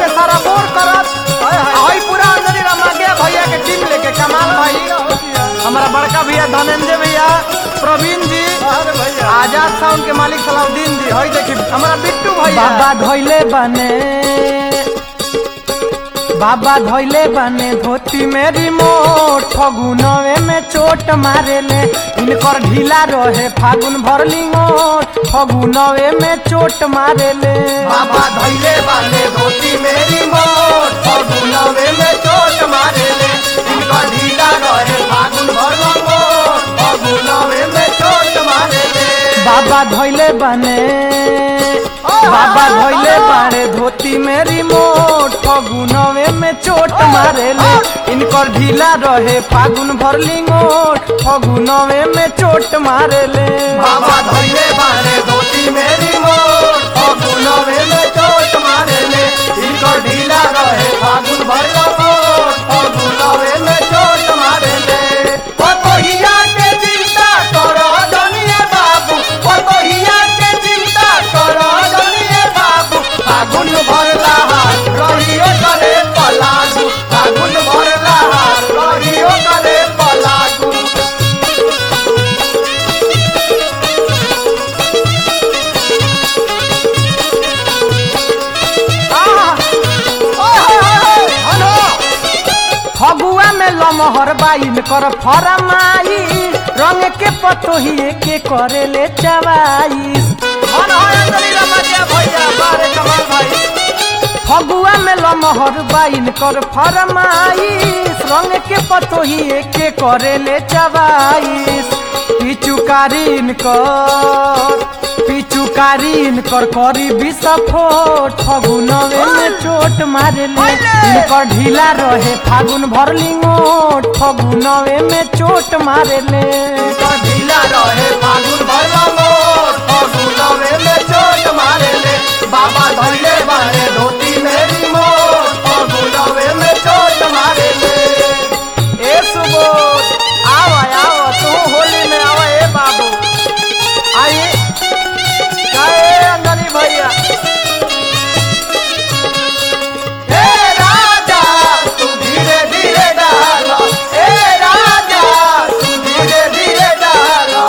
के सारा बोर करत आई पूरा अंजलि रमा गया भैया के टीम लेके कमाल भाई हमारा बड़का भैया धनंजय भैया प्रवीण जी आजाद साउंड के मालिक सलाउद्दीन जी हई देखी हमारा बिट्टू भैया बाबा धोइले बने बाबा धोइले बने धोती में रिमोट फगुनवे में चोट मारेले इनकर ढीला रहे फागुन भर लिंगोट फगुनवे में चोट मारेले बाबा धैले बाले धोती मेरी मोट फगुनवे में चोट मारेले इनका ढीला रहे फागुन भर मोट फगुनवे में चोट मारेले बाबा धोइले बने बाबा धोइले बाड़े धोती में रिमोट फगुनवे में चोट मारेले इनकर ढीला रहे फागुन भर लिंगोट फगुनवे में चोट मारेले बाबा धैले बाले धोती मेरी मोट फगुनवे में चोट मारेले इनका ढीला रहे फागुन भर मोट फगुनवे में चोट मारेले ओ तोहिया के चिंता करो दुनिया बाबू ओ तोहिया के चिंता करो दुनिया बाबू फागुन भरला हार रहियो करे पलागू फागुन भरला हार रहियो करे पलागू फगुआ में लमहर बाइन कर फरमाई रंग के पतोहिए के करेले चवाई फगुआ में लमहर बाइन कर फरमाइश रंग के पतोहिए के करेले चवाइश पिचुकारीन कर पिचुकारीन कर करी विस्फोट फगुनवे में चोट मारेले इनकर ढीला रहे फागुन भर लिंगोट फगुनवे में चोट मारेले ढीला रहे फागुन भरला मोर फगुनवे में चोट मारेले बाबा धैले बारे धोती मेरी मोर फगुनवे में चोट मारेले ए सुबोध आवा आवा तू होली में आवा ए बाबू आई काहे अंजनी भैया ए राजा तू धीरे धीरे डालो ए राजा तू धीरे धीरे डालो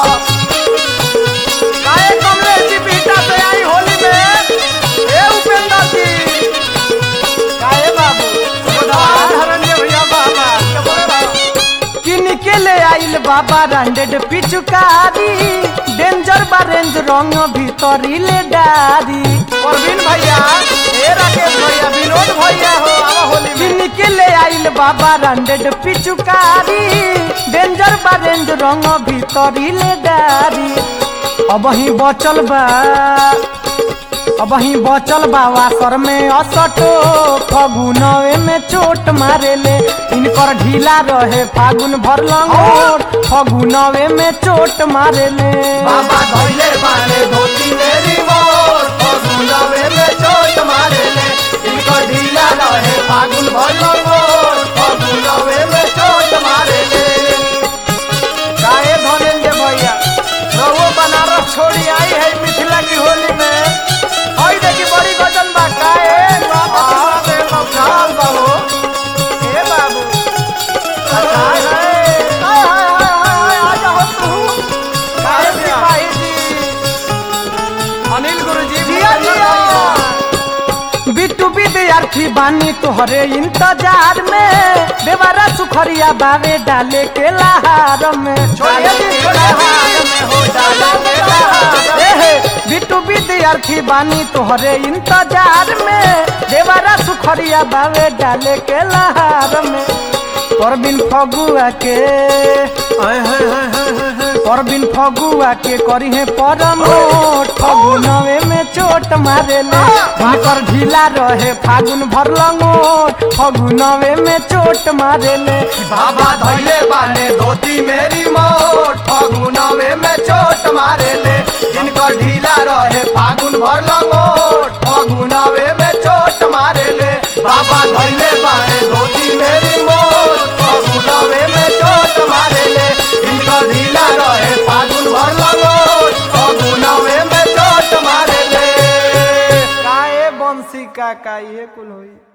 काहे कमले जी बीटा से आई होली में ए उपेंद्र जी काहे बाबू सुधार हरण्य भैया बाबा के बोले बाबू किन के ले आइल बाबा रांडेड पिचुकारी डेंजर बा रेंज रंग भीतरी ले डारी परवीन भैया ए राकेश भैया विनोद भैया हो आवा होली में किन के ले आइल बाबा रांडेड पिचुकारी डेंजर बा रेंज रंग भीतरी ले डारी अब ही बचल बा अब ही बचल बा वासर में असटो फगुनवे में चोट मारेले इनकर ढीला रहे फागुन भर लंगोट फगुनवे में चोट मारेले बाबा धोइले बाने धोती मेरी मोर फगुनवे में चोट मारेले इनको ढीला रहे फागुन भर मोर फगुनवे में चोट मारेले काहे धनेंद्र भैया रहुओ बनारस छोड़ी आई है मिथिला की होली में हई देखी बड़ी गजन बा काहे बाबा दे मौकाल बाबू ए बाबू अच्छा है हाय हाय हाय हाय आ जाओ तू काहे सिपाही जी अनिल गुरुजी जिया जिया बिट्टू विद्यार्थी बानी तोहरे इंतजार में देवारा सुखरिया बावे डाले के लहार में छोड़िए जी छोड़िए जी में हो डाला मेरा एहे, बिट्टू विद्यार्थी बानी तोहरे इंतजार में देवारा सुखरिया बावे डाले के लहार में परबिन फगुआ के परबिन फगुआ के करी है परमोट फगुनवे में चोट मारेले भाकर ढीला रहे फागुन भर लंगोट फगुनवे में चोट मारेले बाबा धैले बाने धोती मेरी मोट फगुनवे में चोट मारेले जिनका ढीला रहे फागुन भर लंगोट फगुनवे में चोट मारेले बाबा धैले बाने धोती मेरी मोट फगुनवे में चोट मारेले जिनका ढीला रहे फागुन भर लंगोट फगुनवे में चोट मारेले काए बंसी बंसी का का ये कुल होई